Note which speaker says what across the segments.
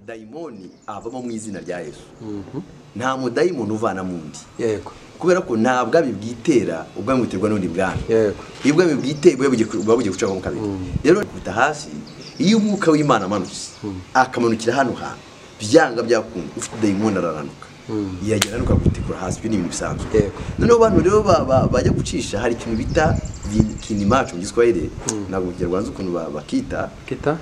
Speaker 1: dayimoni avamo mu izina rya yesu nta mudayimoni uvana mu ndi
Speaker 2: yego
Speaker 1: kubera ko nta bwami bwitera ubwami buterwa n'undi bwami
Speaker 2: yego
Speaker 1: iyo ubwami bwiteye buba bugiye buba bugiye gucamo kabiri rero kubita hasi iyo umwuka w'imana amanutse akamanukira hano hantu byanga byakunda ufite dayimoni araranuka yagera anuka gutikura hasi ibyo ni ibintu bisanzwe
Speaker 2: Yego.
Speaker 1: noneho abantu rero ba- ba- bajya gucisha hari ikintu bita vinimacu mu giswahili ntabwo mu kinyarwanda uzi ukuntu ba- bakita
Speaker 2: kita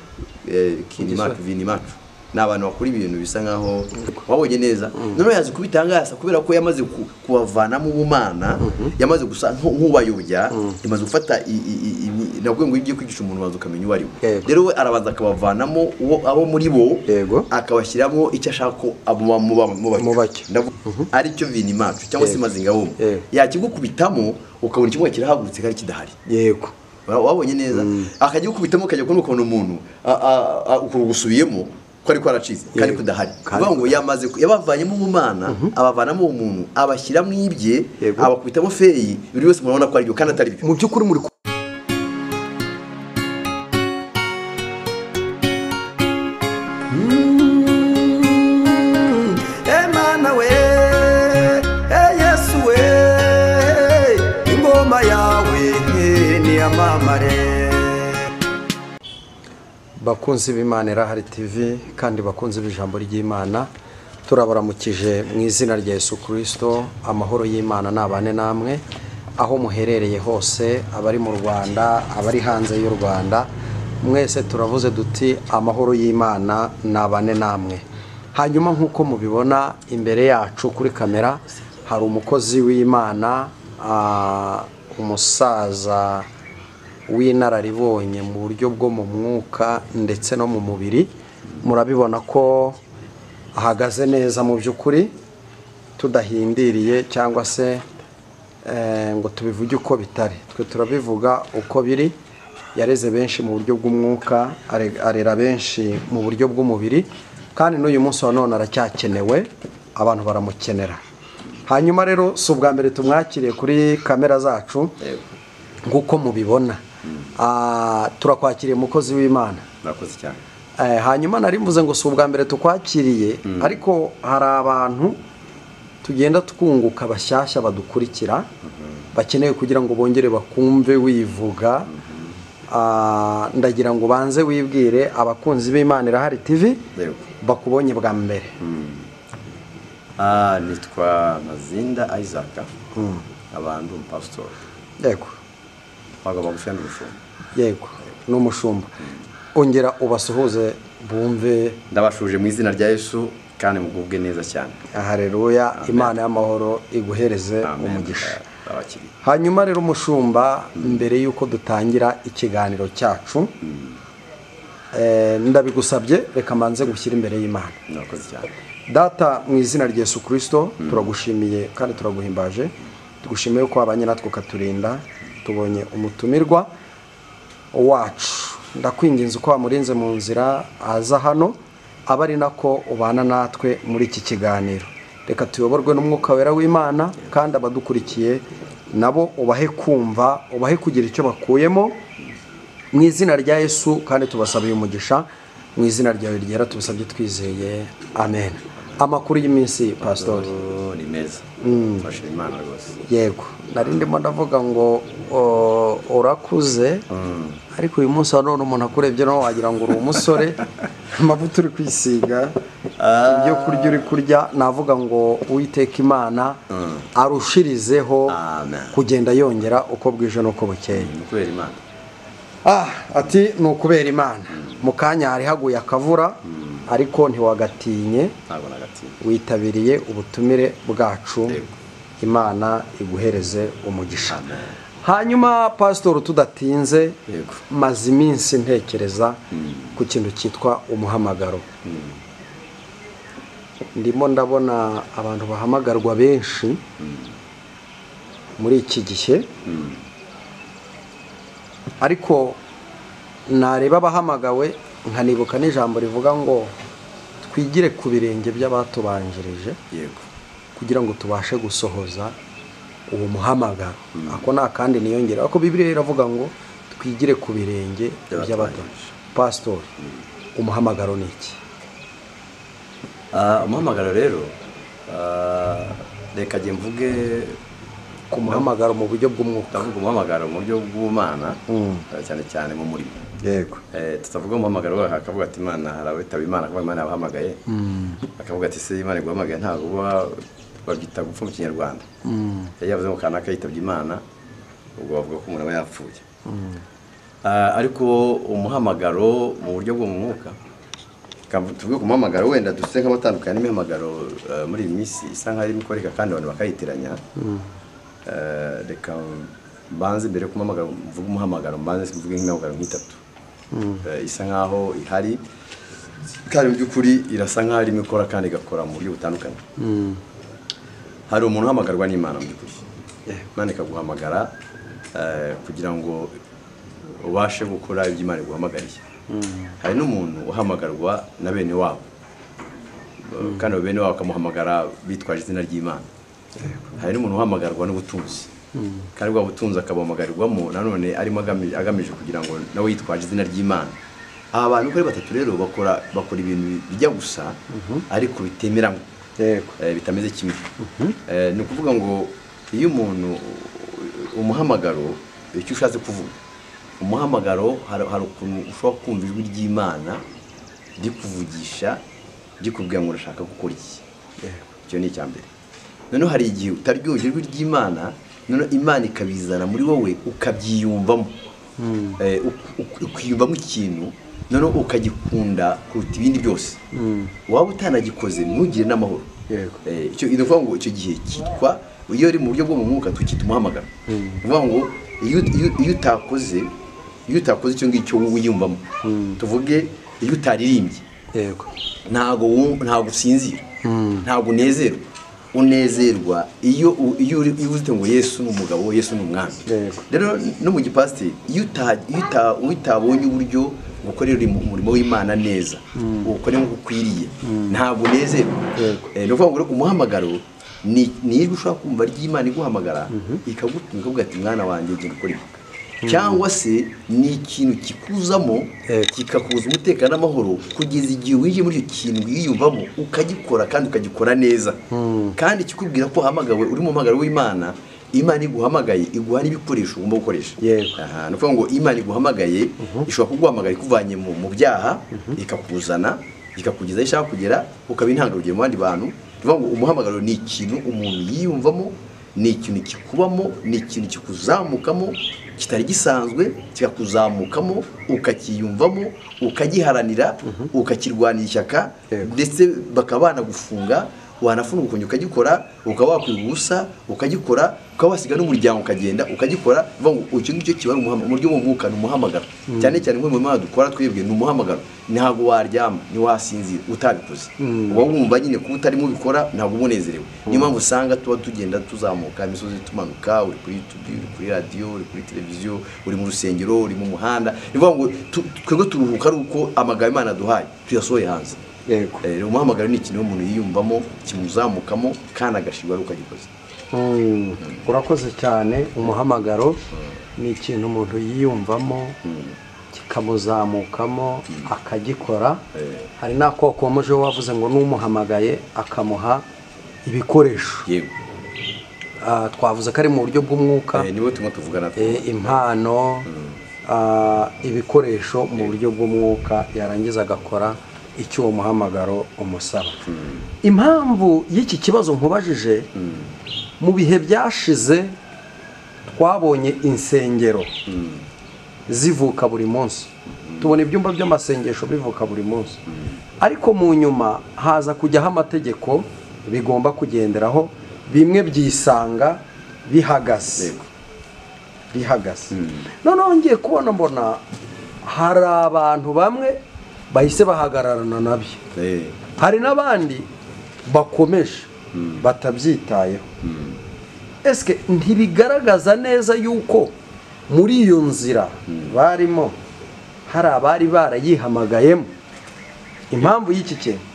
Speaker 1: kinimacu vinimacu ni abantu bakora ibintu bisa nkaho wabonye neza noneho yazi kubitangasa kubera ko yamaze ku- kubavanamo ubumana yamaze gusa nk- nk'ubayobya imaze gufata i- i- i- i- nabwo ngo iyo ugiye kwigisha umuntu waza ukamenya uwo ari we
Speaker 2: Yego.
Speaker 1: rero we arabanza akabavanamo uwo- abo muri bo
Speaker 2: Yego.
Speaker 1: akabashyiramo icyo ashaka ko abo muba- muba-
Speaker 2: Mubacyo.
Speaker 1: Ndavuga- aricyo vinimacu cyangwa se
Speaker 2: Yego.
Speaker 1: mazinga bombo
Speaker 2: Yego.
Speaker 1: yakigukubitamo ukabona ikibuga kirahagurutse kandi kidahari
Speaker 2: yego
Speaker 1: Wa- wabonye neza akajya gukubitamo ukajya kubona ukuntu umuntu a- a- a- ukuntu gusubiyemo ko ari kwaracitse kandi
Speaker 2: Yego.
Speaker 1: kudahari
Speaker 2: Kandi
Speaker 1: kuvuga ngo yamaze ku- yabavanyemo umumana abavanamo umuntu abashyira mu ibye
Speaker 2: Yego.
Speaker 1: abakubitamo feyi buri wese murabona ko ari byo kandi atari byo
Speaker 2: mu by'ukuri muri ku-
Speaker 3: Emana we, eh Yesu we, ingoma yawe niyamamare.
Speaker 2: bakunzi b'imana irahari tv kandi bakunzi b'ijambo ry'imana turabaramukije mu izina rya yesu kirisito amahoro y'imana nabane namwe aho muherereye hose abari mu rwanda abari hanze y'u rwanda mwese turavuze duti amahoro y'imana nabane namwe hanyuma nk'uko mubibona imbere yacu kuri kamera hari umukozi w'imana ah, umusaza w'inararibonye mu buryo bwo mu mwuka ndetse no mu mubiri murabibona ko ahagaze neza mu by'ukuri tudahindiriye cyangwa se eh, ngo tubivuge uko bitari twe turabivuga uko biri yareze benshi mu buryo bw'umwuka are- arera benshi mu buryo bw'umubiri kandi n'uyu munsi wa none aracyakenewe abantu baramukenera hanyuma rero si ubwa mbere tumwakiriye kuri kamera zacu nk'uko mubibona Ah, turakwakiriye umukozi w'imana
Speaker 1: murakoze cyane
Speaker 2: Eh, hanyuma nari mvuze ngo si ubwa mbere tukwakiriye ariko hari abantu tugenda twunguka bashyashya badukurikira bakeneye kugira ngo bongere bakumve wivuga Ah, ndagira ngo ubanze wibwire abakunzi b'imana irahari tv
Speaker 1: Yego.
Speaker 2: bakubonye bwa mbere
Speaker 1: Ah, nitwa mazinda isaac abantu pastor
Speaker 2: yego
Speaker 1: ntabwo bagufite n'ubushumba
Speaker 2: yego ni umushumba ongera ubasuhuze bumve
Speaker 1: ndabashuje mu izina rya yesu kandi mugubwe neza cyane
Speaker 2: hareruya imana y'amahoro iguhereze umugisha
Speaker 1: abakiriya
Speaker 2: hanyuma rero umushumba mbere y'uko dutangira ikiganiro cyacu eh, ndabigusabye reka mbanze gushyira imbere y'imana
Speaker 1: murakoze cyane
Speaker 2: data mu izina rya yesu kirisito turagushimiye kandi turaguhimbaje tugushimiye ko wabanye natwe ukaturinda tubonye umutumirwa wacu ndakwinginze uko wamurinze mu nzira aza hano aba ari nako ubana natwe muri iki kiganiro reka tuyoborwe n'umwuka wera w'imana kandi abadukurikiye nabo ubahe kumva ubahe kugira icyo bakuyemo mu izina rya yesu kandi tubasabiye umugisha mu izina ryawe ryera tubisabye twizeye amen amakuru y'iminsi pasitori
Speaker 1: Oh, ni meza mfashe imana rwose
Speaker 2: yego nari ndimo ndavuga ngo o- urakuze ariko uyu munsi wa none umuntu akurebye nawe wagira ngo uri umusore amavuta uri kwisiga ibyo kurya uri kurya navuga ngo uwiteka imana arushirizeho
Speaker 1: Amen.
Speaker 2: kugenda yongera uko bwije n'uko bukeye
Speaker 1: ni ukubera imana
Speaker 2: Ah, ati ni ukubera imana mu kanya hari haguye akavura ariko ntiwagatinye
Speaker 1: ntabwo nagatinda
Speaker 2: witabiriye ubutumire bwacu
Speaker 1: Yego.
Speaker 2: imana iguhereze umugisha
Speaker 1: Amen.
Speaker 2: hanyuma pasitori tudatinze
Speaker 1: Yego.
Speaker 2: maze iminsi ntekereza ku kintu cyitwa umuhamagaro ndimo ndabona abantu bahamagarwa benshi muri iki gihe ariko nareba abahamagawe nkanibuka n'ijambo rivuga ngo twigire ku birenge by'abatubanjirije
Speaker 1: yego
Speaker 2: kugira ngo tubashe gusohoza uwo muhamagaro ako ni akandi niyongera ariko bibiriya iravuga ngo twigire ku birenge
Speaker 1: By'abatubanjirije.
Speaker 2: by'abatubanjirije pasitori umuhamagaro ni iki
Speaker 1: Ah, umuhamagaro rero ah, reka njye mvuge
Speaker 2: ku muhamagaro mu buryo bw'umwuka
Speaker 1: ndavuga umuhamagaro mu buryo bw'umana eh, cyane cyane mu murimo
Speaker 2: yego
Speaker 1: Eh, tutavuga umuhamagaro wawe akavuga ati imana hari abitaba imana akavuga imana yabahamagaye akavuga ati se imana iguhamagaye ntabwo uba babyita gupfa mu kinyarwanda yari yavuze ngo kanaka yitabye imana ubwo bavuga ko umuntu aba yapfuye Ah, ariko umuhamagaro mu buryo bwo mu mwuka Kam- tuvuge ku muhamagaro wenda duse nk'abatandukanye n'imihamagaro eh, muri iyi minsi isa nk'aho irimo ikoreka kandi abantu bakayitiranya Eh, reka mbanze mbere yo kumuhamagara mvuge umuhamagaro mbanze mvuge nk'imihamagaro nk'itatu Eh, isa nk'aho ihari kandi mu by'ukuri irasa nk'aho irimo ikora kandi igakora mu buryo butandukanye hari umuntu uhamagarwa n'imana mu by'ukuri imana ikaguhamagara eh, kugira ngo ubashe gukora ibyo imana iguhamagariye hari n'umuntu uhamagarwa na bene wabo Eh, kandi abo bene wabo bakamuhamagara bitwaje izina ry'imana hari n'umuntu uhamagarwa n'ubutunzi kandi bwa butunzi akabuhamagarirwamo nanone arimo agami- agamije kugira ngo nawe yitwaje izina ry'imana aba bantu uko ari batatu rero bakora bakora ibintu bijya gusa ariko bitemeranywa
Speaker 2: yego
Speaker 1: eh, bitameze kimwe Eh, ni ukuvuga ngo iyo umuntu umuhamagaro icyo ushatse kuvuga umuhamagaro hari hari ukuntu ushobora kumva ijwi ry'imana rikuvugisha rikubwira ngo urashaka gukora iki icyo ni icya mbere noneho hari igihe utaryumva ijwi ry'imana noneho imana ikabizana muri wowe ukabyiyumvamo Eh, uk- uk- ukiyumvamo ikintu noneho ukagikunda kuruta ibindi byose waba utanagikoze ntugire n'amahoro
Speaker 2: Yego.
Speaker 1: Eh, icyo ni ukuvuga ngo icyo gihe cyitwa iyo uri mu buryo bwo mu mwuka tukita umuhamagaro ni ukuvuga ngo iyo iyo- iyo utakoze iyo utakoze icyo ngicyo wowe wiyumvamo tuvuge iyo utaririmbye
Speaker 2: yego
Speaker 1: ntago wum- ntago usinzira ntago unezerwa unezerwa iyo u- iyo uri- iyo uzite ngo yesu ni umugabo yesu ni umwami
Speaker 2: Yego.
Speaker 1: rero no mu gipasiteri iyo uta- iyo uta- iyo utabonye uburyo ukorera umu- umurimo w'imana neza ukore nk'uko ukwiriye ntabwo unezerwa
Speaker 2: Yego.
Speaker 1: Eh, ni ukuvuga ngo rero umuhamagaro ni ni ijwi ushobora kumva ry'imana iguhamagara ikagutuma ikavuga ati mwana wanjye genda ukora ibi cyangwa se ni ikintu kikuzamo
Speaker 2: Yego.
Speaker 1: kikakuza umutekano n'amahoro kugeza igihe winjiye muri icyo kintu wiyumvamo ukagikora kandi ukagikora neza kandi kikubwira ko uhamagawe uri mu mpamagaro w'imana imana iguhamagaye iguha n'ibikoresho ugomba gukoresha
Speaker 2: Yego.
Speaker 1: Aha, ni ukuvuga ngo imana iguhamagaye ishobora kuguhamagara ikuvanye mu mu byaha ikakuzana ikakugeza aho ishaka kugera ukaba intangarugero mu bandi bantu ni ukuvuga ngo umuhamagaro ni ikintu umuntu yiyumvamo ni ikintu kikubamo ni ikintu kikuzamukamo kitari gisanzwe kikakuzamukamo ukakiyumvamo ukagiharanira ukakirwanira ishyaka
Speaker 2: Yego.
Speaker 1: ndetse bakaba banagufunga wanafunga ukongera ukagikora ukaba wakwiga ubusa ukagikora ukaba wasiga n'umuryango ukagenda ukagikora bivuga ngo icyo ngicyo kiba ari umuhama- mu buryo bw'umwuka ni umuhamagaro cyane cyane nk'umurimo Imana dukora twebwe ni umuhamagaro ntabwo waryama ntiwasinzira utabikoze uba wumva nyine kuba utarimo ubikora ntabwo uba unezerewe niyo mpamvu usanga tuba tugenda tuzamuka imisozi tumanuka uri kuri yutubi uri kuri radiyo uri kuri televiziyo uri mu rusengero uri mu muhanda ni ukuvuga ngo tu- twebwe turuhuka ari uko amagambo Imana aduhaye tuyasohoye hanze
Speaker 2: yego
Speaker 1: Eh, rero umuhamagaro ni ikintu umuntu yiyumvamo kimuzamukamo kandi agashirwa ari ukagikoze
Speaker 2: Mm, urakoze cyane umuhamagaro ni ikintu umuntu yiyumvamo kikamuzamukamo akagikora hari n'akoko wamuje wavuze ngo n'umuhamagaye akamuha ibikoresho
Speaker 1: yego
Speaker 2: Ah, twavuze ko ari mu buryo bw'umwuka
Speaker 1: Eh, nibo turimo tuvugana
Speaker 2: eh, impano ah, ibikoresho mu buryo bw'umwuka yarangiza agakora icyo uwo muhamagaro umusaba impamvu y'iki kibazo nkubajije mu bihe byashize twabonye insengero zivuka buri munsi tubona ibyumba by'amasengesho bivuka buri munsi ariko mu nyuma haza kujyaho amategeko bigomba kugenderaho bimwe byisanga bihagaze
Speaker 1: Yego.
Speaker 2: bihagaze noneho ngiye kubona mbona hari abantu bamwe bahise bahagararana nabyo
Speaker 1: Eh,
Speaker 2: hari n'abandi bakomeje batabyitayeho esike ntibigaragaza neza yuko muri iyo nzira barimo hari abari barayihamagayemo impamvu y'iki kintu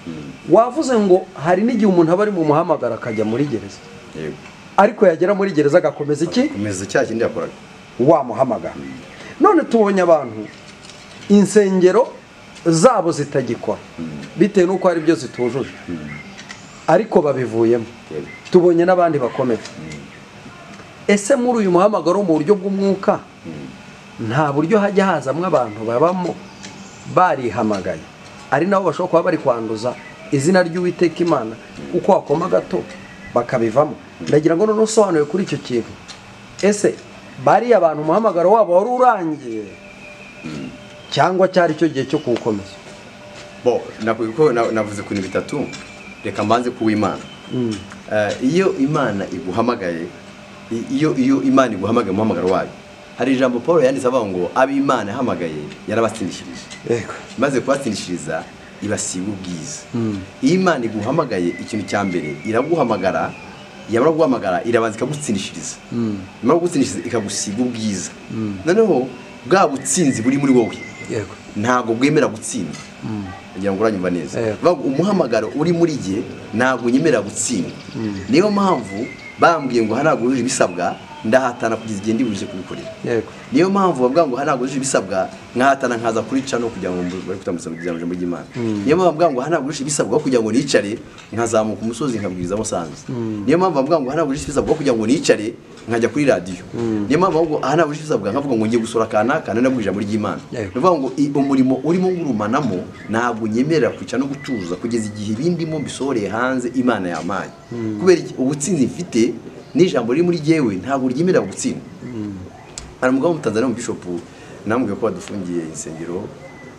Speaker 2: wavuze ngo hari n'igihe umuntu aba ari mu muhamagaro akajya muri gereza
Speaker 1: yego
Speaker 2: ariko yagera muri gereza agakomeza iki
Speaker 1: komeza cya kindi yakoraga
Speaker 2: wamuhamagara none tubonye abantu insengero zabo zitagikora bitewe n'uko hari ibyo zitujuje ariko babivuyemo tubonye n'abandi bakomeye ese muri uyu muhamagaro mu buryo bw'umwuka nta buryo hajya hazamo abantu babamo barihamagaye ari nabo bashobora kuba bari kwanduza izina ry'uwiteka imana uko wakoma gato bakabivamo ndagira ngo noneho usobanure kuri icyo kintu ese bariya abantu umuhamagaro wabo wari urangiye cyangwa cyari icyo gihe cyo kuwukomeza
Speaker 1: bo navuze ko na- navuze ku bintu bitatu reka mbanze ku w'imana Eh, iyo imana iguhamagaye i- iyo iyo imana iguhamagaye umuhamagaro wayo hari ijambo paul yanditse avuga ngo ab'imana yahamagaye yarabatsindishirije
Speaker 2: yego
Speaker 1: maze kubatsindishiriza ibasiba ubwiza iyo imana iguhamagaye ikintu cya mbere iraguhamagara yamara guhamagara irabanza ikagutsindishiriza yamara kugutsindishiriza ikagusiga ubwiza noneho bwa butsinzi buri muri wowe
Speaker 2: yego
Speaker 1: ntabwo bwemera gutsindwa kugira ngo uranyumva neza
Speaker 2: Eh.
Speaker 1: Bavuga ngo umuhamagaro uri muri jye ntabwo nyemera gutsindwa niyo mpamvu bambwiye ngo hanaguruje ibisabwa ndahatana kugeza igihe ndiburije kubikorera
Speaker 2: yego
Speaker 1: niyo mpamvu bavuga ngo hanagurije ibisabwa nkahatana nkaza kurica no kugira ngo mbu- bari kutambuza kugira ngo ry'imana niyo mpamvu bavuga ngo hanagurije ibisabwa kugira ngo nicare nkazamuka umusozi nkabwiriza musanze niyo mpamvu bavuga ngo hanagurije ibisabwa kugira ngo nicare nkajya kuri radiyo niyo mpamvu bavuga ngo hanagurije ibisabwa nkavuga ngo ngiye gusura kanaka nari nabwirije muri ry'imana ni
Speaker 2: Yego.
Speaker 1: ukuvuga ngo i- umurimo urimo ngurumanamo ntabwo nyemerera kwica no gutuza kugeza igihe ibindimo bisohoreye hanze imana yampaye kubera iki? ubutsinzi mfite n'ijambo riri muri jyewe ntabwo ryemerera gutsindwa hari umugabo w'umutanzaniya w'umubishopu namubwiye ko wadufungiye insengero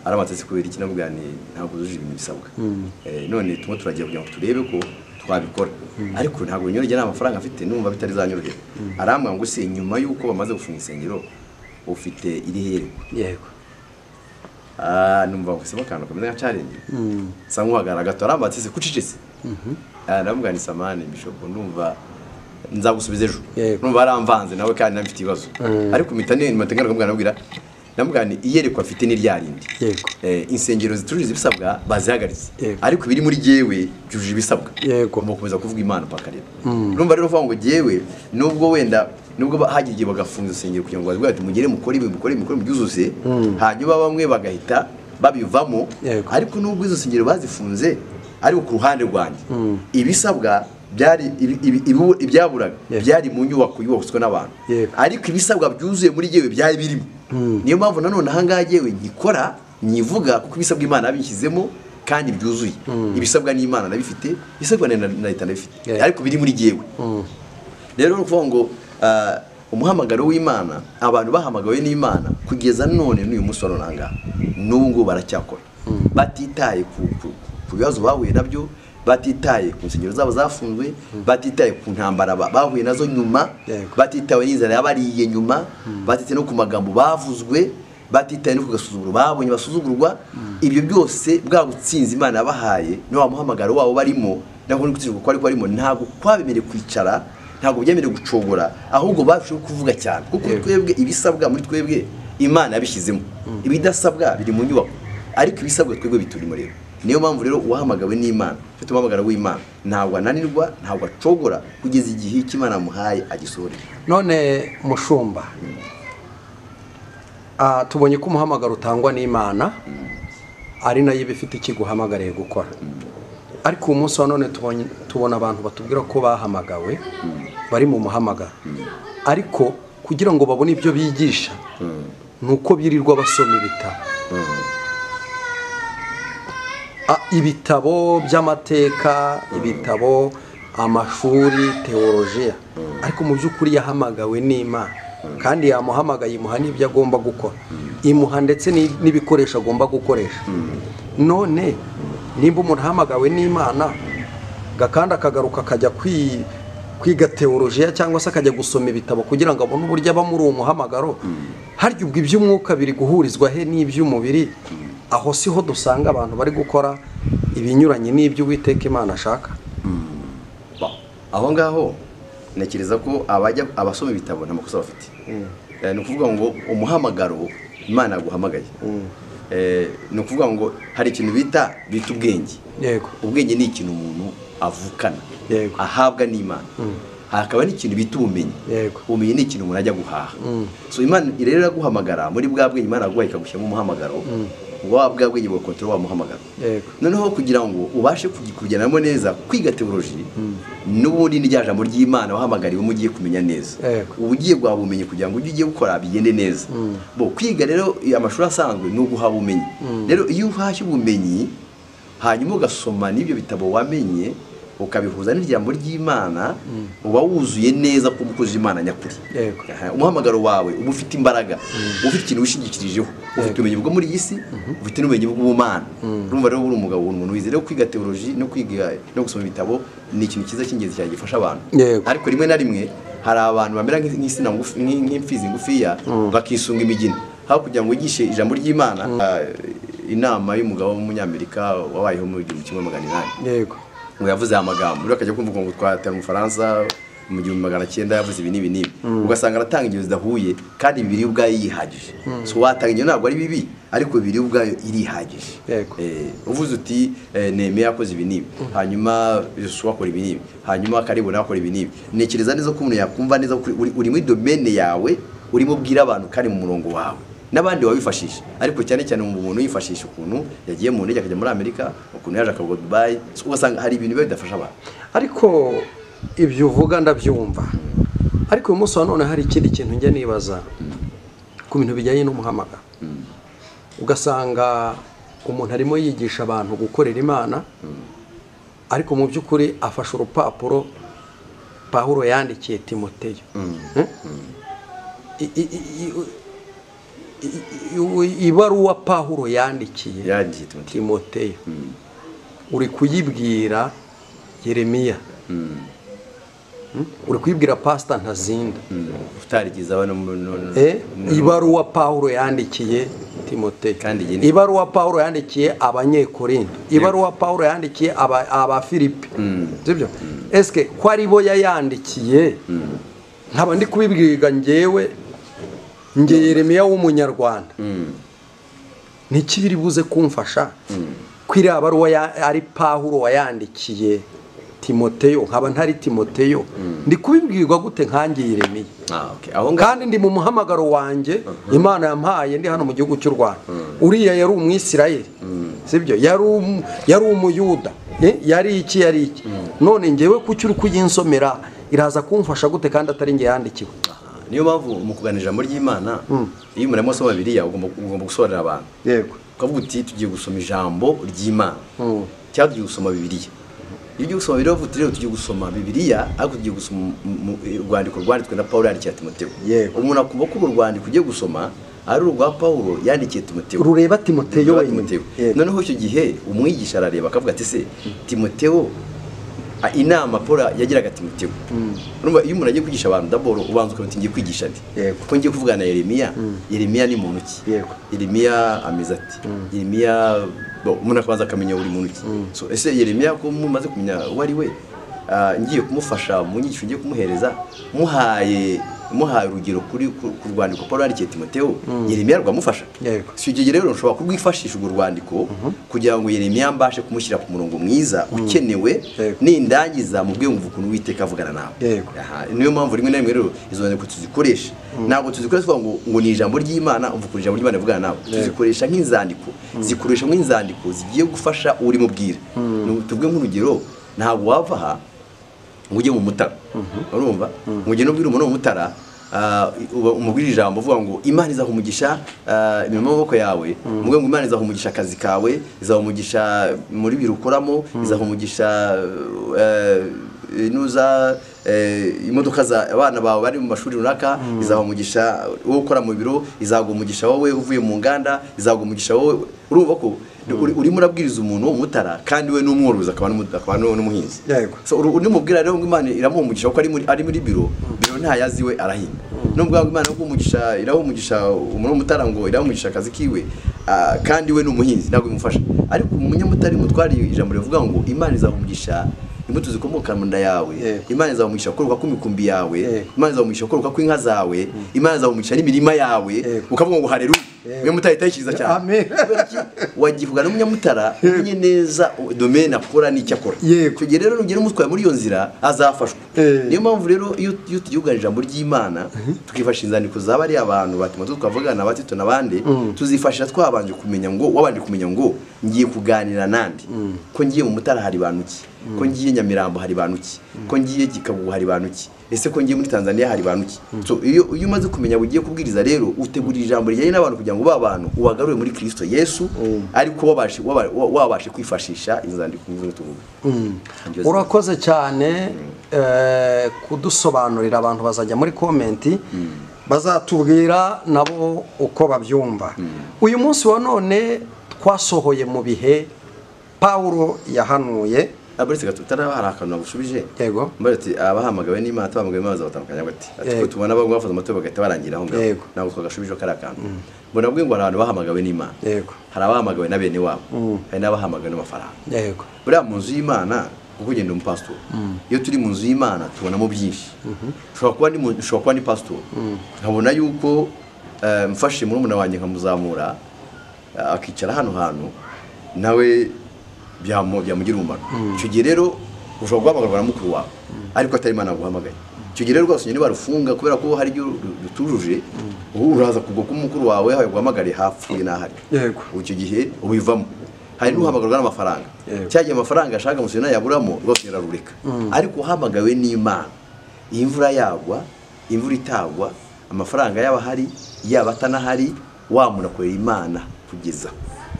Speaker 1: aramatse kubera iki namubwira ni ntabwo zujuje ibintu bisabwa Eh, none turimo turagiye kugira ngo turebe ko twabikora ariko ntabwo binyoroheye nta mafaranga afite numva bitari zanyorohera arambwira ngo se nyuma y'uko bamaze gufunga insengero ufite iri herekwa
Speaker 2: yego
Speaker 1: Ah, numva gusema akantu kameze nka challenge nsa nk'uhagarara gato arambatse se kucicitse aramubwira ni samani bishopu ndumva nzagusubiza ejo
Speaker 2: Yego.
Speaker 1: numva aramvanze nawe kandi nabifite ibibazo ariko mpita ne- mpita ngaruka mubwira namubwira namubwira ni iyerekwa afite ni rya rindi
Speaker 2: Yego.
Speaker 1: Eh, insengero zitujuje ibisabwa bazihagaritse
Speaker 2: Yego.
Speaker 1: ariko ibiri muri jyewe byujuje ibisabwa
Speaker 2: Yego.
Speaker 1: Ngomba kukomeza kuvuga imana paka rero urumva rero uvuga ngo jyewe nubwo wenda nubwo ba- hagira igihe bagafunga insengero kugira ngo bavuge bati mugere mukore ibi mukore ibi, mukore mubyuzuze hanyuma bamwe bagahita babivamo
Speaker 2: Yego.
Speaker 1: ariko nubwo izo nsengero bazifunze ariko ku ruhande rwanjye ibisabwa byari ibi- ibi- ibi- ibyaburaga
Speaker 2: Yego.
Speaker 1: byari mu nyubako yubatswe n'abantu
Speaker 2: Yego.
Speaker 1: ariko ibisabwa byuzuye muri jyewe byari birimo niyo mpamvu nanone ahangaha jyewe nkikora nyivuga kuko ibisabwa imana yabishyizemo kandi byuzuye ibisabwa n'imana ndabifite ibisabwa na na leta ndabifite
Speaker 2: Yeah.
Speaker 1: ariko biri muri jyewe rero ni ukuvuga ngo ah, umuhamagaro w'imana abantu bahamagawe n'imana kugeza none n'uyu munsi wa none aha ngaha n'ubu ngubu baracyakora batitaye ku- ku- ku bibazo bahuye nabyo batitaye ku nsengero zabo zafunzwe batitaye ku ntambara ba- bahuye nazo nyuma
Speaker 2: Yego.
Speaker 1: batitawe n'inzara yabariye nyuma batitaye no ku magambo bavuzwe batitaye no ku gasuzuguro babonye basuzugurwa ibyo byose bwa butsinzi imana yabahaye no wa muhamagaro wabo barimo ntabwo no gutsinda kuko ariko barimo ntabwo kwabemereye kwicara ntabwo byemerewe gucogora ahubwo barushaho kuvuga cyane kuko twebwe ibisabwa muri twebwe imana yabishyizemo ibidasabwa biri mu nyubako ariko ibisabwa twebwe biturimo rero niyo mpamvu rero uwahamagawe n'imana ufite umuhamagaro w'imana ntabwo ananirwa ntabwo acogora kugeza igihe icyo imana yamuhaye agisohorera
Speaker 2: none mushumba ah, tubonye ko umuhamagaro utangwa n'imana ari nayo iba ifite ikiguhamagariye gukora ariko uyu munsi wa none tubonye- tubona abantu batubwira ko bahamagawe bari mu muhamagaro ariko kugira ngo babone ibyo bigisha ni uko birirwa basoma ibitabo Ah, ibitabo by'amateka ibitabo amashuri teolojiya ariko mu by'ukuri yahamagawe n'imana kandi yamuhamagaye imuha n'ibyo agomba gukora imuha ndetse n'i- n'ibikoresho agomba gukoresha none nimba umuntu ahamagawe n'imana gakanda akagaruka akajya kwi- kwiga teolojiya cyangwa se akajya gusoma ibitabo kugira ngo abone uburyo aba muri uwo muhamagaro harya ubwo iby'umwuka biri guhurizwa he n'iby'umubiri aho siho dusanga abantu bari gukora ibinyuranye n'ibyo uwiteka imana ashaka
Speaker 1: Ba- aho ngaho ntekereza ko abajya abasoma ibitabo nta makosa bafite Eh, ni ukuvuga ngo umuhamagaro imana yaguhamagaye Eh, ni ukuvuga ngo hari ikintu bita bita ubwenge
Speaker 2: yego
Speaker 1: ubwenge ni ikintu umuntu avukana
Speaker 2: Yego.
Speaker 1: ahabwa n'imana hakaba n'ikintu bita ubumenyi
Speaker 2: Yego.
Speaker 1: ubumenyi ni ikintu umuntu ajya guhaha so imana rero iraguhamagara muri bwa bwenge imana yaguhaye ikagushyiramo umuhamagaro uba bwa bwenge bwa kontoro wamuhamagara
Speaker 2: Yego.
Speaker 1: noneho kugira ngo ubashe kugikugenamo neza kwiga teoloji n'ubundi n'iryajambo ry'imana wahamagariwe mu ugiye kumenya neza
Speaker 2: Yego.
Speaker 1: uba ugiye guhaba ubumenyi kugira ngo ibyo ugiye gukora bigende neza bo kwiga rero eh, amashuri asanzwe ni uguhaba ubumenyi rero iyo uhashye ubumenyi hanyuma ugasoma n'ibyo bitabo wamenye ukabihuza n'ijambo ry'imana uba wuzuye neza ko umukozi w'imana nyakuri
Speaker 2: Yego.
Speaker 1: Aha, umuhamagaro wawe uba ufite imbaraga uba ufite ikintu wishingikirijeho ufite ubumenyi bwo muri iyi si ufite n'ubumenyi bw'ubumana urumva rero uri umugabo uri umuntu wize rero kwiga teoloji no kwiga no gusoma ibitabo ni ikintu cyiza cy'ingenzi cyane gifasha abantu
Speaker 2: Yego.
Speaker 1: ariko rimwe na rimwe hari abantu bamera nk'is- nk'insina ngufi nk'i- nk'imfizi ngufiya bakisunga imigina aho kugira ngo wigishe ijambo ry'imana ah, inama y'umugabo w'umunyamerika wabayeho mu gihumbi kimwe magana inani
Speaker 2: yego
Speaker 1: ngo yavuze aya magambo rero akajya kumva ngo twatera umufaransa mu gihumbi magana cyenda yavuze ibi n'ibi n'ibi ugasanga aratanga ingero zidahuye kandi bibiri yo ubwayo yihagije so watanga ingero ntabwo ari bibi ariko bibiri yo ubwayo irihagije
Speaker 2: Yego.
Speaker 1: Eh, uvuze uti eh, nemeye yakoze ibi n'ibi hanyuma yosuwa akora ibi n'ibi hanyuma karibona akora ibi n'ibi ntekereza neza ko umuntu yakumva neza ko uri- uri- uri muri domene yawe urimo ubwira abantu kandi mu murongo wawe n'abandi wabifashisha ariko cyane cyane mu umuntu yifashisha ukuntu yagiye mu ndege akajya muri amerika ukuntu yaje akagwa dubayi So, ugasanga hari ibintu biba bidafasha abantu
Speaker 2: ariko ibyo uvuga ndabyumva ariko uyu munsi wa none hari ikindi kintu njya nibaza ku bintu bijyanye n'umuhamagaro ugasanga umuntu arimo yigisha abantu gukorera imana ariko mu by'ukuri afashe urupapuro pawuro yandikiye timoteyo Eh? I- i- i- i- i- i- ibaruwa pawuro yandikiye
Speaker 1: Yandikiye Timoteyo.
Speaker 2: timoteyo uri kuyibwira yeremiya Mm? uri kuyibwira pasita ntazinda
Speaker 1: utarigiza abana mu- no- no-
Speaker 2: Eh,
Speaker 1: no-
Speaker 2: ibaruwa pawulo yandikiye timoteyo
Speaker 1: Kandi iyi ni-
Speaker 2: ibaruwa pawulo yandikiye abanyekorinto ibaruwa pawulo yandikiye aba- abafilipi sibyo esike ko ari bo yayandikiye nkaba ndi kubibwirwa ngewe nge yeremiya w'umunyarwanda niki biri buze kumfasha ko iriya baruwa ya- ari pawulo wayandikiye timoteyo nkaba ntari timoteyo ndi kubibwirwa gute nkange yeremiya
Speaker 1: Ah, okay. aho ngaho
Speaker 2: kandi ndi mu muhamagaro wanjye imana yampaye ndi hano mu gihugu cy'u rwanda uriya yari umwisirayeli sibyo yari um- yari umuyuda eh, yari iki yari iki none ngewe kuki uri kuyinsomera iraza kumfasha gute kandi atari nge yandikiwe
Speaker 1: niyo mpamvu mu kuganira ijambo ry'imana iyo umuntu arimo asoma biriya ugomba ugomba gusobanurira abantu
Speaker 2: yego
Speaker 1: ukavuga uti tugiye gusoma ijambo ry'imana cyangwa tugiye gusoma bibiliya iyo ugiye gusoma bibiliya uvuga uti rero tugiye gusoma bibiliya ariko tugiye gusoma mu- mu- urwandiko rwanditswe na pawulo yandikiye timoteyo
Speaker 2: Yego.
Speaker 1: umuntu akumva ko urwo rwandiko ugiye gusoma ari urwa pawulo yandikiye timoteyo
Speaker 2: rureba timoteyo
Speaker 1: Rureba
Speaker 2: wenyine
Speaker 1: Timoteyo.
Speaker 2: Yego.
Speaker 1: noneho icyo gihe umwigisha arareba akavuga ati se timoteyo a- inama paul yagiraga timoteyo urumva iyo umuntu agiye kwigisha abantu daboro ubanza ukavuga uti ngiye kwigisha ndi
Speaker 2: Yego.
Speaker 1: ko ngiye kuvugana na yeremiya yeremiya ni muntu ki
Speaker 2: Yego.
Speaker 1: yeremiya ameze ati yeremiya bo, umuntu akabanza akamenya buri muntu ki So, ese yeremiya ko mumaze kumenya uwo ari we ah, ngiye kumufasha mu nyigisho ngiye kumuhereza muhaye muhaye urugero kuri ku ku rwandiko paul yandikiye timoteyo yeremiya rwamufasha
Speaker 2: Yego.
Speaker 1: si icyo gihe rero nshobora kurwifashisha urwo rwandiko kugira ngo yeremiya mbashe kumushyira ku murongo mwiza ukenewe
Speaker 2: Yego.
Speaker 1: nindangiza mu bwenge mvuga ukuntu uwiteka avugana nawe
Speaker 2: Yego.
Speaker 1: Aha, niyo mpamvu rimwe na rimwe rero izo nyandiko tuzikoresha ntabwo tuzikoresha tuvuga ngo ngo ni ijambo ry'imana mvuga ukuntu ijambo ry'imana rivugana nawe tuzikoresha nk'inzandiko zikoresha nk'inzandiko zigiye gufasha urimo ubwira tuvuge nk'urugero ntabwo wava aha ngo ujye mu mutara urumva mu gihe n'ubwira umuntu wo mu mutara ah, uba- umubwira ijambo uvuga ngo imana izaha umugisha ah, imirimo y'amaboko yawe umubwira ngo imana izaha umugisha akazi kawe izaha umugisha muri biro ukoramo izaha umugisha eh, nuza eh, imodoka za abana bawe bari mu mashuri runaka izaha umugisha wowe ukora mu biro izaguha umugisha wowe uvuye mu nganda izaguha umugisha wowe urumva ko uri- urimo urabwiriza umuntu w'umutara kandi we n'umworozi akaba n'umu- akaba n'umuhinzi
Speaker 2: Yego.
Speaker 1: So, uru- undi mubwira rero ngo Imana iramuha umugisha kuko ari muri ari muri biro biro ntayazi we arahinga nubwo ngo Imana umugisha iraha umugisha umuntu w'umutara ngo iraha umugisha akazi kiwe ah, kandi we ni umuhinzi ntabwo bimufasha ariko umunyamutari mutwara ijambo rivuga ngo Imana izamugisha imbuto zikomoka mu nda yawe
Speaker 2: Yego.
Speaker 1: Imana izamugisha koroka kw'imikumbi yawe
Speaker 2: Yego.
Speaker 1: Imana izamugisha koroka kw'inka zawe Imana izamugisha n'imirima yawe
Speaker 2: Yego.
Speaker 1: ukavuga ngo haleluya we mutari itayikiriza cyane
Speaker 2: Amen.
Speaker 1: Kubera iki? wagivuga n'umunyamutara umenye neza domene akora n'icyo akora
Speaker 2: Yego.
Speaker 1: icyo gihe rero nugera umutwaye muri iyo nzira azafashwa niyo mpamvu rero iyo iyo tugihugarije ijambo ry'imana tukifasha inzandiko zaba ari abantu batuma tukavugana abatito n'abandi tuzifashisha twabanje kumenya ngo wabanje kumenya ngo ngiye kuganira nandi ko ngiye mu mutara hari bantu ki ko ngiye nyamirambo hari bantu ki ko ngiye gikabu hari bantu ki ese ko ngiye muri tanzania hari bantu ki So, iyo iyo umaze kumenya bugiye kubwiriza rero utegurira ijambo rijyanye n'abantu kugira ngo ba bantu ubagarure muri kirisito yesu ariko wabashe waba- wabashe kwifashisha inzandiko nk'izo tuvuga Iryo zina.
Speaker 2: urakoze cyane eh, kudusobanurira abantu bazajya muri komenti bazatubwira nabo uko babyumva uyu munsi wa none twasohoye mu bihe pawulo yahanuye
Speaker 1: abaretse gato utari hari akantu nagushubije
Speaker 2: Yego.
Speaker 1: mbere ati abahamagawe n'imana abahamagawe n'imana batandukanye bati ati
Speaker 2: Yego.
Speaker 1: ko tubona bamwe bafata amatora bagahita barangira aho ngaho
Speaker 2: Yego.
Speaker 1: ntabwo twagashubije ko ari akantu mbona bwe ngo hari abantu bahamagawe n'imana
Speaker 2: Yego.
Speaker 1: hari abahamagawe na bene wabo hari n'abahamagawe n'amafaranga
Speaker 2: yego
Speaker 1: buriya mu nzu y'imana kuko ugenda mu pasitori iyo turi mu nzu y'imana tubonamo byinshi ushobora kuba ni mu- ushobora kuba ni pasitori nkabona yuko eh, mfashe murumuna wanjye nkamuzamura eh, akicara hano hantu nawe byamu- byamugira umumaro icyo gihe rero ushobora guhamagarwa na mukuru wawe ariko atari imana yaguhamagaye icyo gihe rero rwose nyine barufunga kubera ko hari ibyo ru- rutujuje ubu uraza kugwa ko mukuru wawe yaguhamagariye hapfuye n'ahari
Speaker 2: Yego.
Speaker 1: ubu icyo gihe ubivamo hari n'uhamagarwa n'amafaranga
Speaker 2: Yego.
Speaker 1: cya gihe amafaranga ashaka umusoro yaburamo rwose yararureka ariko uhamagawe n'imana iyi imvura yagwa imvura itagwa amafaranga yaba ahari yaba atanahari wamunakorera imana kugeza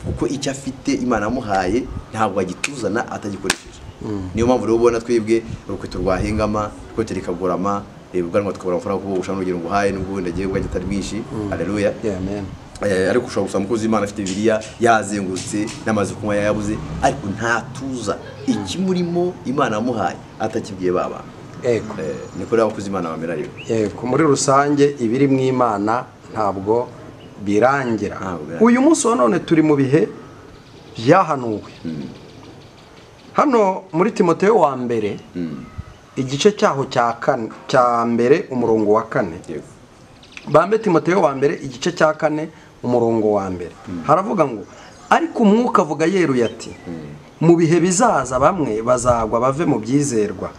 Speaker 1: kuko icyo afite imana yamuhaye ntabwo agituzana atagikoresheje niyo mpamvu rero ubona twibwe urukweto rwahengama urukweto rikagorama eh, ubwanwa tukabura amafaranga kuko ushobora n'urugero ngo uhaye n'ubwo wenda agiye ubwanjye atari bwinshi haleluya
Speaker 2: amen
Speaker 1: Eh, ariko ushobora gusaba umukozi w'imana afite bibiliya yazengurutse n'amazi yo kunywa yayabuze ariko ntatuza ikimurimo imana yamuhaye atakibwiye ba bantu
Speaker 2: yego
Speaker 1: Eh, niko rero abakozi imana bamera rero
Speaker 2: yego muri rusange ibiri mu imana ntabwo birangira
Speaker 1: Ntabwo birangira.
Speaker 2: uyu munsi wa none turi mu bihe byahanuwe hano muri timoteyo wa mbere igice cyaho cya kane cya mbere umurongo wa kane
Speaker 1: Yego.
Speaker 2: bambe timoteyo wa mbere igice cya kane umurongo wa mbere haravuga ngo ariko umwuka avuga yeruye ati mu bihe bizaza bamwe bazagwa bave mu byizerwa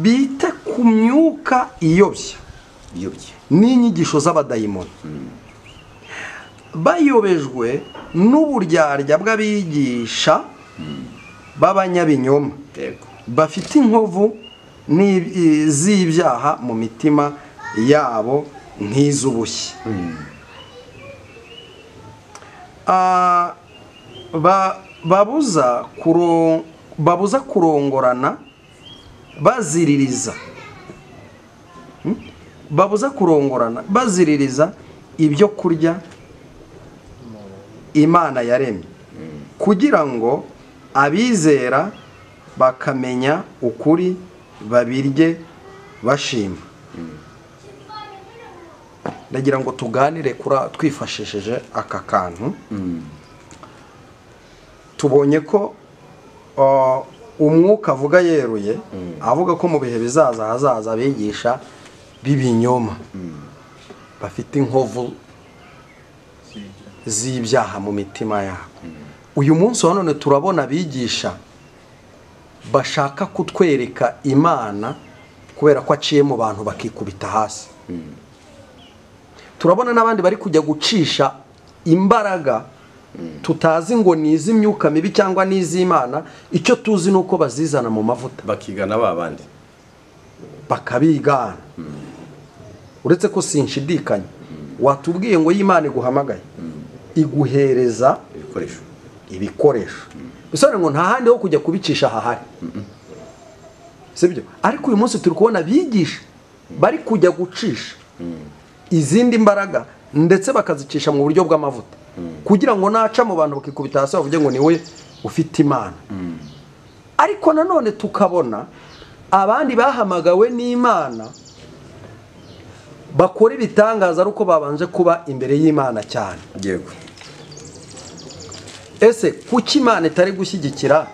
Speaker 2: bite ku myuka iyobya
Speaker 1: iyobye
Speaker 2: n'inyigisho z'abadayimoni bayobejwe n'uburyarya bw'abigisha b'abanyabinyoma
Speaker 1: yego
Speaker 2: bafite inkovu n'ib- i- z'ibyaha mu mitima yabo nk'iz'ubushye Ah, ba- babuza kuro- babuza kurongorana baziririza Hmm? babuza kurongorana baziririza ibyo kurya imana yaremye kugira ngo abizera bakamenya ukuri babirye bashima ndagira ngo tuganire kuri twifashishije aka kantu tubonye ko uh, umwuka avuga yeruye avuga ko mu bihe bizaza hazaza abigisha b'ibinyoma bafite inkovu z'ibyaha mu mitima yabo uyu munsi wa none turabona abigisha bashaka kutwereka imana kubera ko aciye mu bantu bakikubita hasi turabona n'abandi bari kujya gucisha imbaraga tutazi ngo ni iz'imyuka mibi cyangwa ni iz'imana icyo tuzi ni uko bazizana mu mavuta
Speaker 4: bakigana ba bandi
Speaker 2: bakabigana uretse ko sinshidikanya watubwiye ngo y'imana iguhamagaye iguhereza
Speaker 1: ibikoresho
Speaker 2: ibikoresho bisobanura ngo nta handi ho kujya kubicisha hahari sibyo ariko uyu munsi turi kubona abigisha bari kujya gucisha izindi mbaraga ndetse bakazicisha mu buryo bw'amavuta kugira ngo naca mu bantu bakikubita hasi bavuge ngo niwe ufite imana ariko nanone tukabona abandi bahamagawe n'imana bakora ibitangaza ari uko babanje kuba imbere y'imana cyane
Speaker 1: yego
Speaker 2: ese kuki imana itari gushyigikira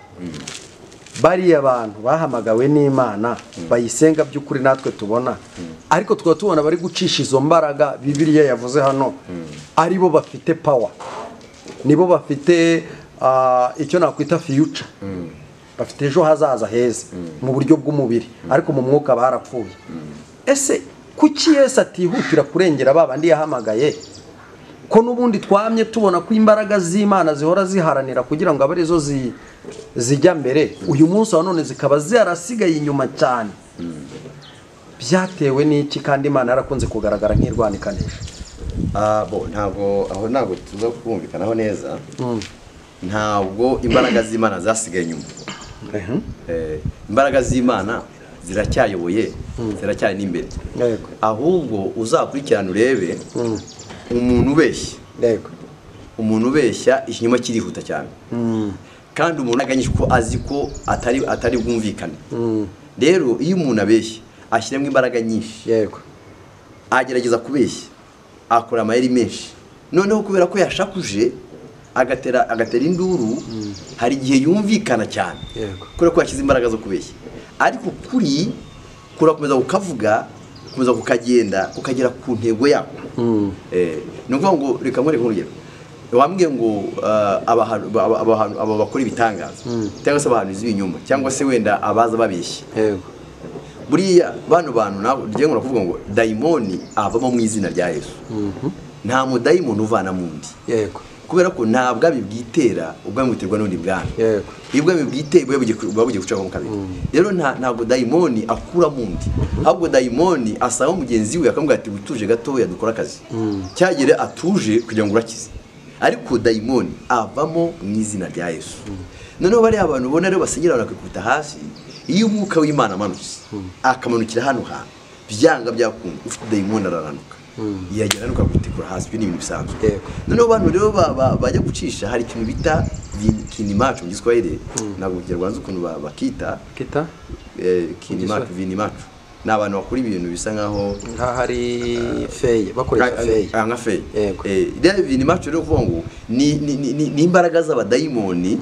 Speaker 2: bariya bantu bahamagawe n'imana bayisenga by'ukuri natwe tubona ariko tukaba tubona bari gucisha izo mbaraga bibiliya yavuze hano ari bo bafite pawa nibo bafite ah, icyo nakwita fiyuca bafite ejo hazaza heza mu buryo bw'umubiri ariko mu mwuka barapfuye ese kuki yesu atihutira kurengera ba bandi yahamagaye ko n'ubundi twamye tubona ko imbaraga z'imana zihora ziharanira kugira ngo abe arizo zi- zijya mbere uyu munsi wa none zikaba zarasigaye inyuma cyane byatewe n'iki kandi imana yarakunze kugaragara nk'irwanikanisha
Speaker 1: Ah, bo ntabwo aho ntabwo tuza kumvikanaho neza ntabwo imbaraga z'imana zasigaye inyuma Eh, imbaraga z'imana ziracyayoboye ziracyari n'imbere
Speaker 2: Yego.
Speaker 1: ahubwo uzakurikirana urebe umuntu ubeshya
Speaker 2: yego
Speaker 1: umuntu ubeshya ikinyoma kirihuta cyane kandi umuntu aganyije ko azi ko atari atari bwumvikane rero iyo umuntu abeshya ashyiramo imbaraga nyinshi
Speaker 2: yego
Speaker 1: agerageza kubeshya akora amayeri menshi noneho kubera ko yashakuje agatera agatera induru hari igihe yumvikana cyane
Speaker 2: Yego.
Speaker 1: kubera ko yashyize imbaraga zo kubeshya ariko kuri kurakomeza kukavuga gukomeza kukagenda kukagera ku ntego yako Eh, ni ukuvuga ngo reka nkwereke nk'urugero wambwiye ngo ah, abaha- aba- abaha- aba bakora ibitangaza cyangwa se abahanuzi b'ibinyoma cyangwa se wenda abaza babeshya
Speaker 2: yego
Speaker 1: buriya bano bantu nabo ngiye ngo kuvuga ngo dayimoni avamo mu izina rya yesu nta mudayimoni uvana mu ndi
Speaker 2: yego
Speaker 1: kubera ko nta bwami bwitera ubwami buterwa n'undi bwami
Speaker 2: Yego.
Speaker 1: iyo ubwami bwiteye buba bugiye ku- buba bugiye gucamo kabiri rero nta- ntabwo dayimoni akura mu ndi ahubwo dayimoni asaba mugenzi we akamubwira ati utuje gatoya dukora akazi cyagere atuje kugira ngo urakize ariko dayimoni avamo mu izina rya yesu noneho bariya abantu ubona rero basenyera bakikubita hasi iyo umwuka w'imana amanutse akamanukira hano hantu byanga byakunda ufite dayimoni araranuka yagera hano akagutikura hasi ibyo ni ibintu bisanzwe
Speaker 2: Yego.
Speaker 1: noneho abantu rero ba- ba- bajya gucisha hari ikintu bita vin- kinimacu mu giswahili ntabwo kinyarwanda ukuntu ba- bakita
Speaker 2: kita
Speaker 1: eh, kinimacu vinimacu ni abantu bakora ibintu bisa nkaho
Speaker 2: nk'aho ari feye bakoresha feye
Speaker 1: Ah, nka feye
Speaker 2: Yego.
Speaker 1: Eh, rero vinimacu rero kuvuga ngo ni- ni- ni ni- ni imbaraga z'abadayimoni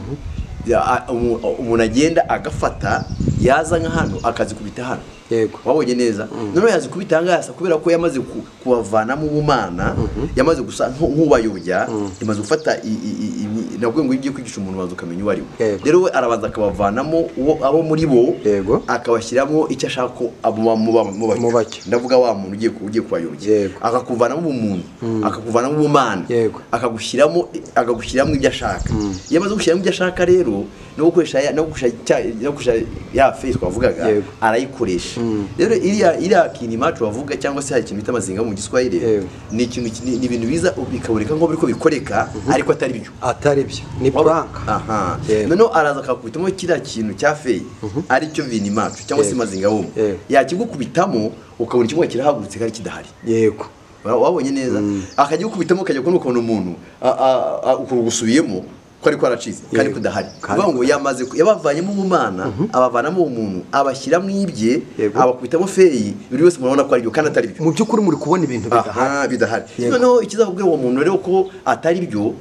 Speaker 1: ya- a- umu- umuntu agenda agafata yaza nka hano akazikubita hano
Speaker 2: Yego.
Speaker 1: wabonye neza noneho yazikubita ahangaha kubera ko yamaze ku- kubavana mu bumana yamaze gusa nko- nk'ubayobya imaze gufata i- i- i- i- navuga ngo iyo ugiye kwigisha umuntu waza ukamenya uwo ari we
Speaker 2: Yego.
Speaker 1: rero we arabanza akabavanamo uwo- abo muri bo
Speaker 2: Yego.
Speaker 1: akabashyiramo icyo ashaka ko abo ba- mu ba- mu
Speaker 2: Mu bacyo.
Speaker 1: ndavuga wa muntu ugiye ku- ugiye kubayobya
Speaker 2: Yego.
Speaker 1: akakuvanamo ubumuntu akakuvanamo ubumana
Speaker 2: Yego.
Speaker 1: akagushyiramo akagushyiramo ibyo ashaka iyo amaze gushyiramo ibyo ashaka rero no gukoresha ya- no gukoresha cya- no gukoresha ya face twavugaga
Speaker 2: Yego.
Speaker 1: arayikoresha rero iriya iriya kintu imacu bavuga cyangwa se hari ikintu bita amazinga mu giswahili
Speaker 2: Yego.
Speaker 1: ni ikintu ki- ni ni ibintu biza bikaboneka nko biriko bikoreka ariko atari byo
Speaker 2: atari byo ni puranka
Speaker 1: aha
Speaker 2: Yego.
Speaker 1: noneho araza akakubitamo kiriya kintu cya feyi aricyo vini imacu cyangwa se
Speaker 2: Yego.
Speaker 1: imazinga wumva
Speaker 2: Yego.
Speaker 1: yakigukubitamo ukabona ikimwe kirahagurutse kandi kidahari
Speaker 2: yego
Speaker 1: Wa- wabonye neza akajya gukubitamo ukajya kubona ukabona umuntu a- a- a- ukuntu gusubiyemo ko ariko aracitse kandi
Speaker 2: Yego.
Speaker 1: kudahari
Speaker 2: Kandi
Speaker 1: kuvuga ngo yamaze ku- yabavanyemo ubumana abavanamo umuntu abashyiramo ibye
Speaker 2: Yego.
Speaker 1: abakubitamo feyi buri wese murabona ko ari byo kandi atari byo
Speaker 2: mu by'ukuri muri kubona ibintu bidahari
Speaker 1: aha bidahari
Speaker 2: Yego.
Speaker 1: noneho ikizakubwira uwo muntu rero ko atari byo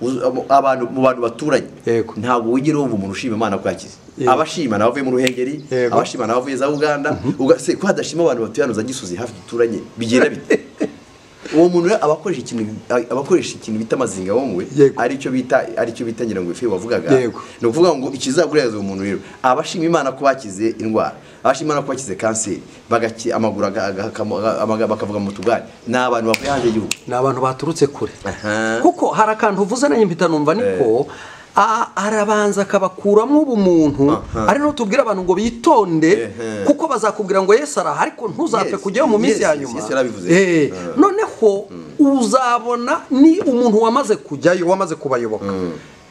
Speaker 1: uz- abo- abantu mu bantu baturanye
Speaker 2: Yego.
Speaker 1: ntabwo wigera wumva umuntu ushima imana ko yakize
Speaker 2: Yego.
Speaker 1: abashima nabavuye mu ruhengeri
Speaker 2: Yego.
Speaker 1: abashima nabavuye za uganda Uga- se ko hadashima abantu batuye hano za gisozi hafi duturanye bigenda bite uwo muntu rero aba akoresha ikintu aba akoresha ikintu bita amazinga wowe
Speaker 2: Yego.
Speaker 1: aricyo bita aricyo bita ngira ngo ife wavugaga
Speaker 2: Yego.
Speaker 1: ni ukuvuga ngo ikizagureza umuntu rero abashima imana ko bakize indwara abashima imana ko bakize kanseri bagaki amaguru aga- aga- akamo- aga- amaga- bakavuga mu tugari ni abantu bavuye hanze y'igihugu
Speaker 2: ni abantu baturutse kure
Speaker 1: Aha.
Speaker 2: kuko hari akantu uvuze nanjye mpita numva niko a- arabanza akabakuramo ubumuntu ari no tubwire abantu ngo bitonde
Speaker 1: Ehe.
Speaker 2: kuko bazakubwira ngo yesu araha ariko ntuzapfe
Speaker 1: Yes,
Speaker 2: kujyayo mu minsi
Speaker 1: yes,
Speaker 2: ya
Speaker 1: yes,
Speaker 2: nyuma
Speaker 1: yes, yarabivuze.
Speaker 2: Eh,
Speaker 1: Ah.
Speaker 2: noneho uzabona ni umuntu wamaze kujyayo wamaze kubayoboka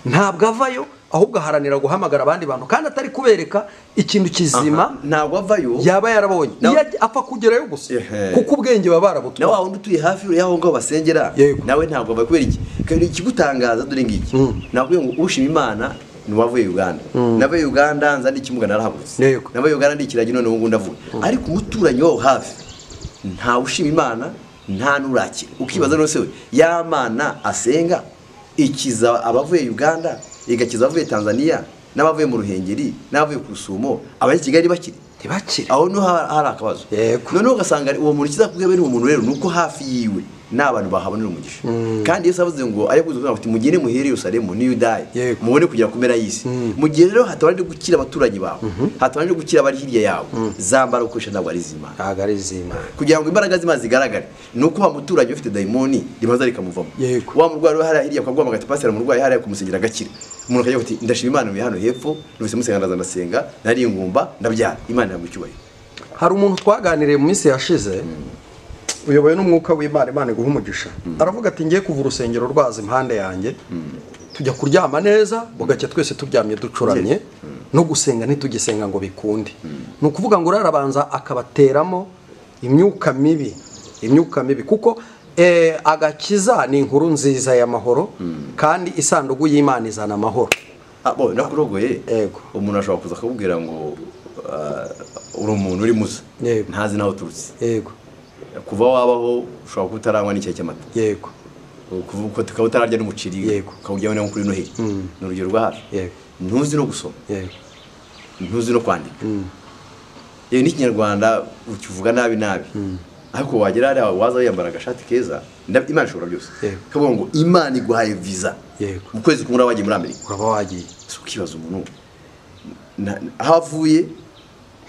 Speaker 2: ntabwo avayo ahubwo aharanira guhamagara abandi bantu kandi atari kubereka ikintu kizima
Speaker 1: ntabwo avayo
Speaker 2: yaba yarabonye
Speaker 1: Na-
Speaker 2: iyo ajya- apfa kugerayo gusa
Speaker 1: Ehe.
Speaker 2: kuko ubwenge baba
Speaker 1: nawe
Speaker 2: barabutumye
Speaker 1: wa wundi utuye hafi y'aho ngaho basengera
Speaker 2: Yego.
Speaker 1: nawe ntabwo ava kubera iki Kandi ikigutangaza dore ngiki nakubwiye ngo ushima imana ni uwavuye uganda navuye uganda nza ndikimugana arahagurutse
Speaker 2: Yego.
Speaker 1: navuye uganda ndikiragi noneho ngundi avuga ariko umuturanyi waho hafi nta ushima imana nta n'urakira ukibaza rwose we ya mana asenga ikiza abavuye uganda igakiza abavuye tanzania n'abavuye mu ruhengeri n'abavuye ku rusumo abari kigali bakiri
Speaker 2: ntibakire
Speaker 1: aho niho hari hari akabazo
Speaker 2: Yego.
Speaker 1: noneho ugasanga uwo muntu ikizakubwira bene uwo muntu rero ni uko hafi yiwe n'abantu bahabonera umugisha kandi yesu avuze ngo ari kuzuza ati mugende muhere yerusalemu n'iyo udaye
Speaker 2: Yego.
Speaker 1: mubone kugira kumera y'isi mu gihe rero hatabanje gukira abaturanyi bawe hatabanje gukira abari hirya yawe zambara ukoresha ntabwo ari iz'imana
Speaker 2: ntabwo ari iz'imana
Speaker 1: kugira ngo imbaraga z'imana zigaragare ni uko wa muturage ufite dayimoni rimaze rikamuvamo
Speaker 2: Yego.
Speaker 1: wa murwayi uri hariya hirya ukaguhamagara ati pasiteri umurwayi hariya kumusengera agakira umuntu akagira ati ndashima imana muri hano hepfo numvise musenga ndaza ndasenga nari ingumba ndabyara imana ntabwo icyubahiro
Speaker 2: hari umuntu twaganiriye mu minsi yashize uyobowe n'umwuka w'imana imana iguha umugisha aravuga ati ngiye kuva urusengero rwaza impande yanjye tujya kuryama neza bugacya twese turyamye ducuramye no gusenga ntitugisenga ngo bikunde ni ukuvuga ngo urarabanza akabateramo imyuka mibi imyuka mibi kuko eh, agakiza ni inkuru nziza y'amahoro kandi isanduku y'imana izana amahoro
Speaker 1: Ah, bo nakurogoye
Speaker 2: Yego.
Speaker 1: umuntu ashobora kuza akakubwira ngo ah, uri umuntu uri musa
Speaker 2: Yego.
Speaker 1: ntazi n'aho uturutse
Speaker 2: yego
Speaker 1: kuva wabaho ushobora kuba utaranywa n'icyayi cy'amata
Speaker 2: yego
Speaker 1: Kuva- uko- ukaba utararya n'umuceri
Speaker 2: Yego.
Speaker 1: ukawujyamo no kuri noheli ni urugero rwa hafi
Speaker 2: Yego.
Speaker 1: ntuzi no gusoma
Speaker 2: yego
Speaker 1: ntuzi no kwandika yewe n'ikinyarwanda ukivuga nabi nabi ariko wagera hariya waza wiyambara agashati keza ndab- imana ishobora byose
Speaker 2: Yego.
Speaker 1: kavuga ngo imana iguhaye viza
Speaker 2: Yego.
Speaker 1: mu kwezi kumwe uraba wagiye muri amerika
Speaker 2: uraba wagiye
Speaker 1: si ukibaza umuntu na- aho avuye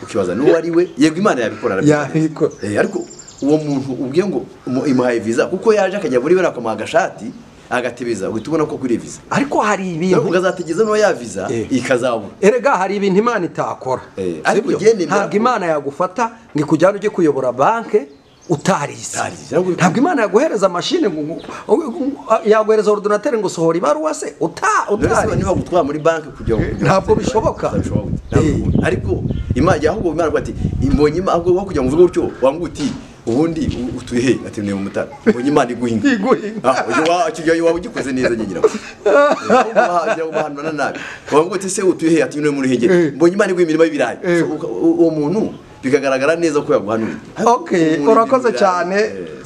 Speaker 1: ukibaza n'uwo ari we yego imana yabikora arabizi.
Speaker 2: Yabikora.
Speaker 1: Eh, ariko uwo muntu ubwiye ngo mu- imuhaye viza kuko yaje akajya muri we nakamuha agashati agatebeza uhita ubona ko kuri iyo viza
Speaker 2: ariko hari
Speaker 1: nawe
Speaker 2: ibintu
Speaker 1: ukazategereza n'uwo ya viza
Speaker 2: Eh.
Speaker 1: ikazabura
Speaker 2: erega hari ibintu imana itakora
Speaker 1: Eh,
Speaker 2: Si
Speaker 1: ariko
Speaker 2: byo?
Speaker 1: ugenda imbere-
Speaker 2: ntabwo imana yagufata ngo ikujyane ujye kuyobora banke utarize
Speaker 1: Utarize, ntabwo bikunda.
Speaker 2: ntabwo imana yaguhereza mashine ngo- ngo- ngo- yaguhereza orudinateri ngo sohora ibaruwa se uta
Speaker 1: None se niba
Speaker 2: utarize
Speaker 1: gutwara muri banki kugira ngo
Speaker 2: Ntabwo bishoboka.
Speaker 1: Ntabwo bishoboka. ariko imana ahubwo imana iravuga ati imbonye imana ahubwo aho kugira ngo uvuge utyo wanga uti ubundi u- utuye he ati niyo mutara imbonye imana iguhinga
Speaker 2: Iguhinga.
Speaker 1: Ah, uyu wa- icyo gihe waba ugikoze neza nyigira ahubwo bahanura nabi wanga uti se utuye he ati niyo muri hege imbonye imana iguha imirimo y'ibirayi So, uka- u- uwo muntu bikagaragara neza ko yaguhanuriye
Speaker 2: ok
Speaker 1: Umuntu
Speaker 2: urakoze
Speaker 1: ibirayi,
Speaker 2: cyane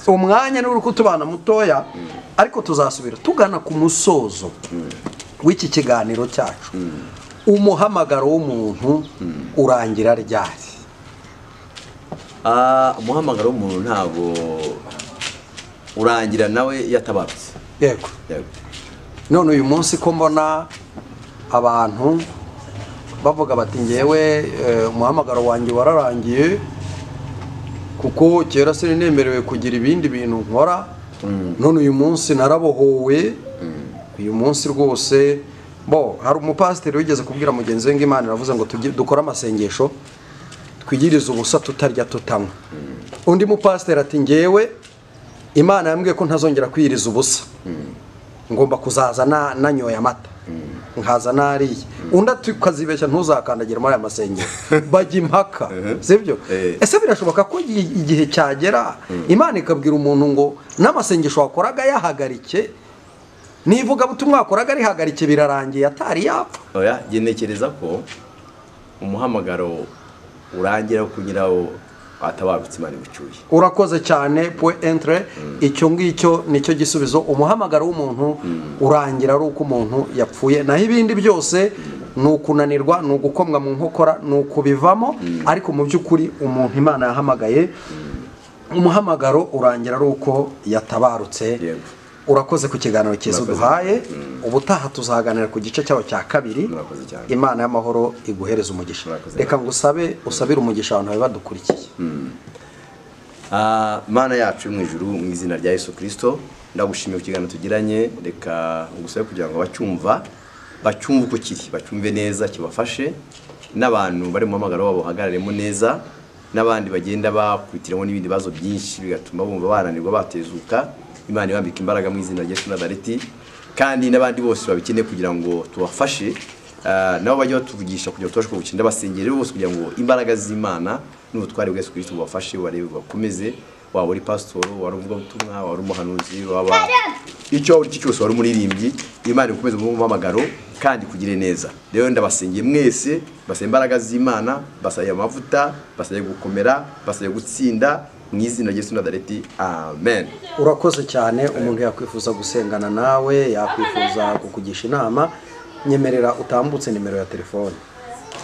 Speaker 1: eh,
Speaker 2: umwanya niba uri kutubana mutoya ariko tuzasubira tugana ku musozo w'iki kiganiro cyacu umuhamagaro w'umuntu urangira ryari
Speaker 1: ah, umuhamagaro w'umuntu ntabwo urangira nawe yatabarutse
Speaker 2: yego
Speaker 1: Yego.
Speaker 2: none uyu munsi ko mbona abantu bavuga bati ngewe eh, umuhamagaro wanjye wararangiye kuko kera seri nemerewe kugira ibindi bintu nkora none uyu munsi narabohowe uyu munsi rwose bo hari umupasiteri wigeze kubwira mugenzi we ngo imana iravuze ngo tujye- dukore amasengesho twigirize ubusa tutarya tutanywa undi mupasiteri ati ngewe imana yambwiye ko ntazongera kwiyiriza ubusa ngomba kuzaza na- nanyoye amata nkaza nariye undi ati ukazibeshya ntuzakandagire muri aya masengesho bajya impaka sibyo
Speaker 1: Eh.
Speaker 2: ese birashoboka ko i- igihe cyagera imana ikabwira umuntu ngo n'amasengesho wakoraga yahagarike n'ivugabutumwa wakoraga rihagarike birarangiye atari yapfa
Speaker 1: oya njye ntekereza ko umuhamagaro urangira ku nyirawo atabarutse imana ibucyuye
Speaker 2: urakoze cyane pwe entre icyo ngicyo nicyo gisubizo umuhamagaro w'umuntu urangira ari uko umuntu yapfuye naho ibindi byose ni ukunanirwa ni ugukomwa mu nkokora ni ukubivamo ariko mu by'ukuri umuntu imana yahamagaye umuhamagaro urangira ari uko yatabarutse
Speaker 1: Yego.
Speaker 2: urakoze ku kiganiro cyiza
Speaker 1: Murakoze.
Speaker 2: uduhaye ubutaha tuzaganira ku gice cyaho cya kabiri
Speaker 1: Murakoze cyane.
Speaker 2: imana y'amahoro iguhereze umugisha
Speaker 1: Murakoze.
Speaker 2: reka ngo usabe usabire umugisha abantu bari badukurikiye
Speaker 1: Ah, mana yacu yo mu ijuru mu izina rya yesu kirisito ndagushimiye ku kiganiro tugiranye reka ngusabe kugira ngo abacyumva bacyumve uko kiri bacyumve neza kibafashe n'abantu bari mu muhamagaro wabo bahagararemo neza n'abandi bagenda bakwitiramo n'ibindi bibazo byinshi bigatuma bumva bananirwa batezuka imana ibambika imbaraga mu izina rya yesu nazareti kandi n'abandi bose babikeneye kugira ngo tubafashe ah, nabo bajye batuvugisha kugira ngo tubashe kubukira ndabasengera rero bose kugira ngo imbaraga z'imana n'ubutware bwa yesu kirisito bubafashe bubarebe bubakomeze waba uri pasitoro wari umuvugabutumwa waba uri umuhanuzi waba icyo waba uri cyo cyose wari umuririmbyi imana ikomeze mu muhamagaro kandi kugire neza rero ndabasengeye mwese basaba imbaraga z'imana basaba amavuta basaba gukomera basaba gutsinda mu izina rya yesu nazareti amen
Speaker 2: urakoze cyane umuntu yakwifuza gusengana nawe yakwifuza kukugisha inama nyemerera utambutse nimero ya telefone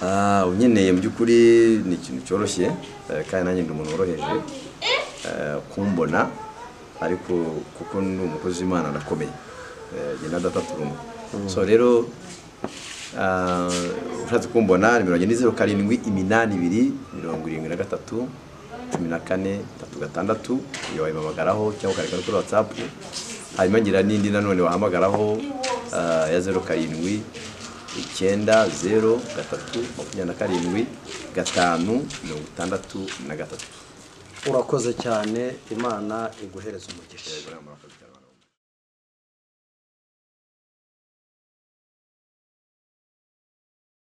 Speaker 1: Ah, unkeneye mu by'ukuri ni ikintu cyoroshye eh, kandi nanjye ndi umuntu woroheje eh, kumbona ariko kuko ni umukozi w'imana arakomeye genda adataturuma so rero ah, ushatse kumbona nimero yanjye ni zeru karindwi iminani ibiri mirongo irindwi na gatatu cumi na kane tatu gatandatu iyo wayibahamagaraho cyangwa ukareka kuri watsapu hanyuma ngira n'indi nanone wahamagaraho ah, ya zeru karindwi icyenda zeru gatatu makumyabiri na karindwi gatanu mirongo itandatu na gatatu
Speaker 2: urakoze cyane imana iguhereze umugisha
Speaker 1: Uriya murakoze cyane.